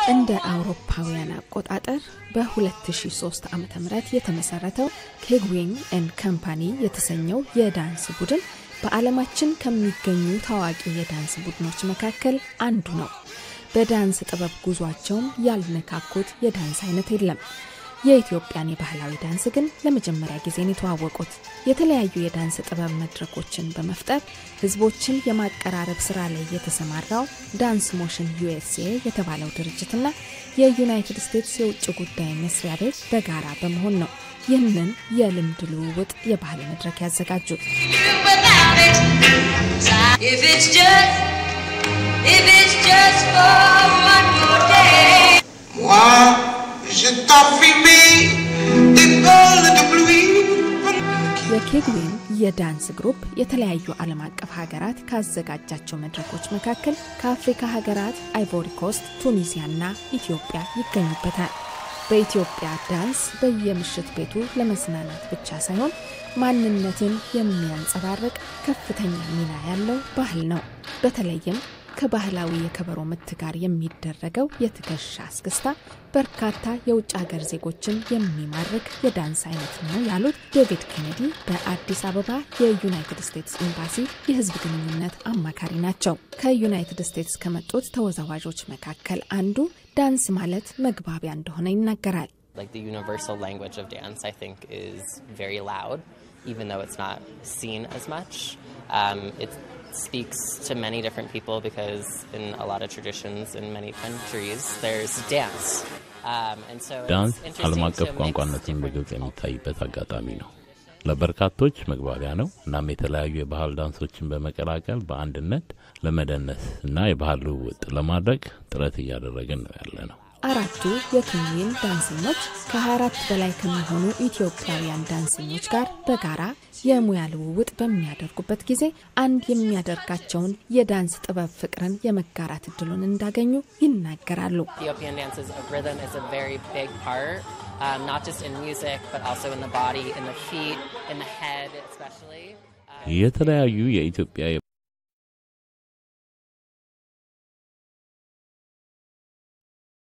እንደ አውሮፓውያን አቆጣጠር በ2003 ዓ ም የተመሰረተው ኬግዊንግ ኤንድ ከምፓኒ የተሰኘው የዳንስ ቡድን በዓለማችን ከሚገኙ ታዋቂ የዳንስ ቡድኖች መካከል አንዱ ነው። በዳንስ ጥበብ ጉዟቸውም ያልነካኩት የዳንስ አይነት የለም። የኢትዮጵያን የባህላዊ ዳንስ ግን ለመጀመሪያ ጊዜ ነው የተዋወቁት። የተለያዩ የዳንስ ጥበብ መድረኮችን በመፍጠር ህዝቦችን የማቀራረብ ስራ ላይ የተሰማራው ዳንስ ሞሽን ዩኤስኤ የተባለው ድርጅትና የዩናይትድ ስቴትስ የውጭ ጉዳይ መስሪያ ቤት በጋራ በመሆን ነው ይህንን የልምድ ልውውጥ የባህል መድረክ ያዘጋጁት። የኬግዌን የዳንስ ግሩፕ የተለያዩ ዓለም አቀፍ ሀገራት ካዘጋጃቸው መድረኮች መካከል ከአፍሪካ ሀገራት አይቮሪ ኮስት፣ ቱኒዚያና ኢትዮጵያ ይገኙበታል። በኢትዮጵያ ዳንስ በየምሽት ቤቱ ለመዝናናት ብቻ ሳይሆን ማንነትን የሚያንጸባርቅ ከፍተኛ ሚና ያለው ባህል ነው። በተለይም ከባህላዊ የከበሮ ምት ጋር የሚደረገው የትከሻ አስክስታ በርካታ የውጭ ሀገር ዜጎችን የሚማርክ የዳንስ አይነት ነው ያሉት ዴቪድ ኬኔዲ በአዲስ አበባ የዩናይትድ ስቴትስ ኤምባሲ የሕዝብ ግንኙነት አማካሪ ናቸው። ከዩናይትድ ስቴትስ ከመጡት ተወዛዋዦች መካከል አንዱ ዳንስ ማለት መግባቢያ እንደሆነ ይናገራል። speaks to many different people because in a lot of traditions in many countries there's dance. Um, and so ዳንስ ዓለም አቀፍ ቋንቋነትን በግልጽ የሚታይበት አጋጣሚ ነው። ለበርካቶች መግባቢያ ነው። እናም የተለያዩ የባህል ዳንሶችን በመቀላቀል በአንድነት ለመደነስ እና የባህል ልውውጥ ለማድረግ ጥረት እያደረግን ነው ያለ ነው። አራቱ የኬንያን ዳንሰኞች ከ24 በላይ ከሚሆኑ ኢትዮጵያውያን ዳንሰኞች ጋር በጋራ የሙያ ልውውጥ በሚያደርጉበት ጊዜ አንድ የሚያደርጋቸውን የዳንስ ጥበብ ፍቅርን የመጋራት እድሉን እንዳገኙ ይናገራሉ። የተለያዩ የኢትዮጵያ